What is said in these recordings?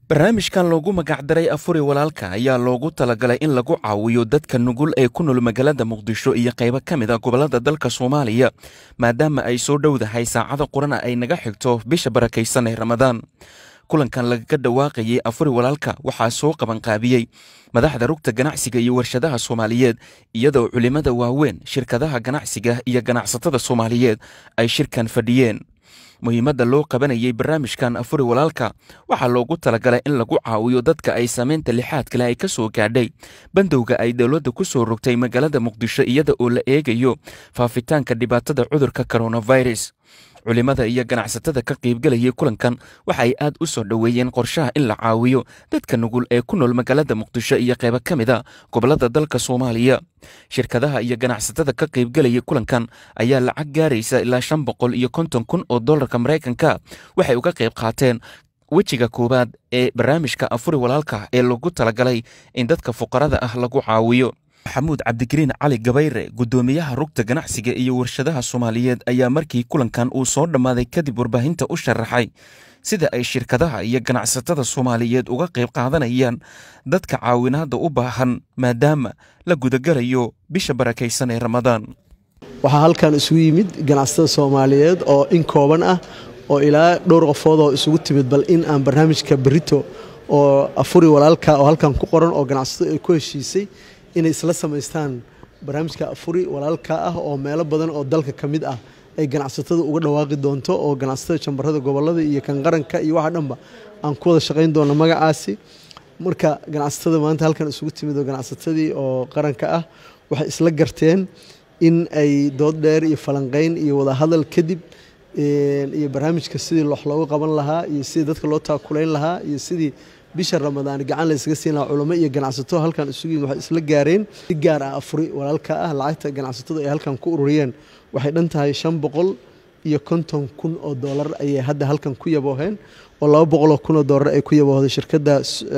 barnaamijkan loogu magacdaray afuri walaalka ayaa loogu talagalay in lagu caawiyo dadka nugul ee ku nool magaalada muqdisho iyo qaybo ka mid a gobolada dalka soomaaliya maadaama ay soo dhowdahay saacada qurana ay naga xigto bisha barakaysan ee ramadaan kulankan lagaga dhawaaqayay afuri walaalka waxaa soo qabanqaabiyey madaxda rugta ganacsiga iyo warshadaha soomaaliyeed iyadoo culimmada waaweyn shirkadaha ganacsiga iyo ganacsatada soomaaliyeed ay shirkan fadhiyeen muhiimadda loo qabanayay barnaamijkan afuri walaalka waxaa loogu talagalay in lagu caawiyo dadka ay saameynta lixaad kale ay ka soo gaadhay bandowga ay dowladda ku soo rogtay magaalada muqdisho iyada oo la eegayo faafitaanka dhibaatada cudurka coronavirus culimmada iyo ganacsatada ka qaybgelayay kulankan waxa ay aad u soo dhoweeyeen qorshaha in la caawiyo dadka nugul ee ku nool magaalada muqdisho iyo qaybo ka mid a gobolada dalka soomaaliya shirkadaha iyo ganacsatada ka qaybgelayay kulankan ayaa lacag gaaraysa ilaa shan boqol iyo konton kun oo dollarka maraykanka waxay uga qayb qaateen wejiga koowaad ee barnaamijka afuri walaalka ee lagu talagalay in dadka fuqarada ah lagu caawiyo maxamuud cabdikariin cali gabayre guddoomiyaha rugta ganacsiga iyo warshadaha soomaaliyeed ayaa markii kulankan uu soo dhammaaday kadib warbaahinta u sharaxay sida ay shirkadaha iyo ganacsatada soomaaliyeed uga qayb qaadanayaan dadka caawinaadda u baahan maadaama la gudagalayo bisha barakaysan ee ramadaan waxaa halkan isugu yimid ganacsatada soomaaliyeed oo in kooban ah oo ilaa dhowr qofood oo isugu timid bal in aan barnaamijka berito oo afuri walaalka oo halkan ku qoran oo ganacsatada ay ku heshiisay inay isla samaystaan barnaamijka afuri walaalka ah oo meelo badan oo dalka ka mid ah ay ganacsatada uga dhawaaqi doonto oo ganacsatada jambarada gobolada iyo kan qaranka iyo waxa dhanba aan ku wada shaqayn doono magacaasi marka ganacsatada maanta halkan isugu timid oo ganacsatadii oo qaranka ah waxay isla garteen in ay dood dheer iyo falanqeyn iyo wadahadal kadib iyo barnaamijka sidii wax loogu qaban lahaa iyo sidii dadka loo taakulayn lahaa iyo sidii bisha ramadaan gacan la ysaga siin lahaa culamo iyo ganacsato halkan isugu yimid waxay isla gaareen si gaar ah afuri walaalka ah lacagta ganacsatadu ay halkan ku ururiyeen waxay dhan tahay shan boqol iyo konton kun oo doolar ayay hadda halkan ku yabooheen oo laba boqoloo kun oo doolar ay ku yaboohday shirkadda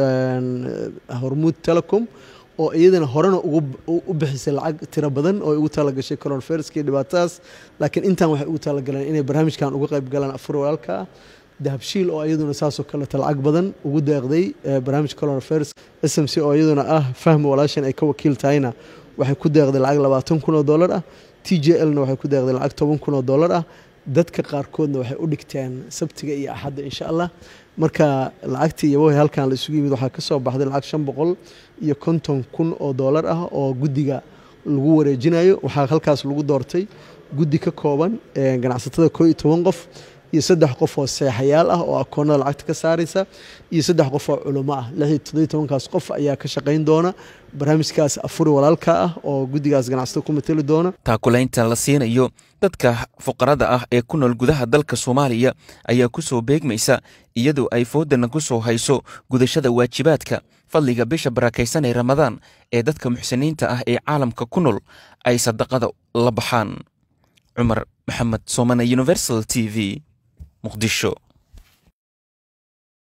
hormuud telecom oo iyadana horena u bixisay lacag tiro badan oo ugu talagashay coronaviruska iyo dhibaatadaas laakiin intan waxay ugu talagaleen inay barnaamijkan uga qayb galaan afuri walaalka ah dahabshiil oo iyaduna saasoo kaleeto lacag badan ugu deeqday barnaamij coronavirus s m c oo iyaduna ah fahmi walaashan ay ka wakiil tahayna waxay ku deeqday lacag labaatan kun oo dollar ah t j lna waxay ku deeqday lacag toban kun oo dollar ah dadka qaarkoodna waxay u dhigteen sabtiga iyo axadda insha allah marka lacagtii yabohay halkan la isugu yimid waxaa ka soo baxday lacag shan boqol iyo konton kun oo dollar ah oo guddiga lagu wareejinayo waxaa halkaas lagu doortay guddi ka kooban ganacsatada koo iyo toban qof iyo saddex qof oo seexayaal ah oo akoonada lacagta ka saaraysa iyo saddex qof oo culamo ah lixii toddobiy tobankaas qof ayaa ka shaqayn doona barnaamijkaas afuri walaalka ah oo guddigaas ganacsatada ku mateli doona taakulaynta la siinayo dadka fuqarada ah ee ku nool gudaha dalka soomaaliya ayaa ku soo beegmaysa iyadoo ay foodana ku soo hayso gudashada waajibaadka fadliga bisha barakaysan ee ramadaan ee dadka muxsiniinta ah ee caalamka ku nool ay sadaqada la baxaan cumar maxamed soomane universal t v muqdisho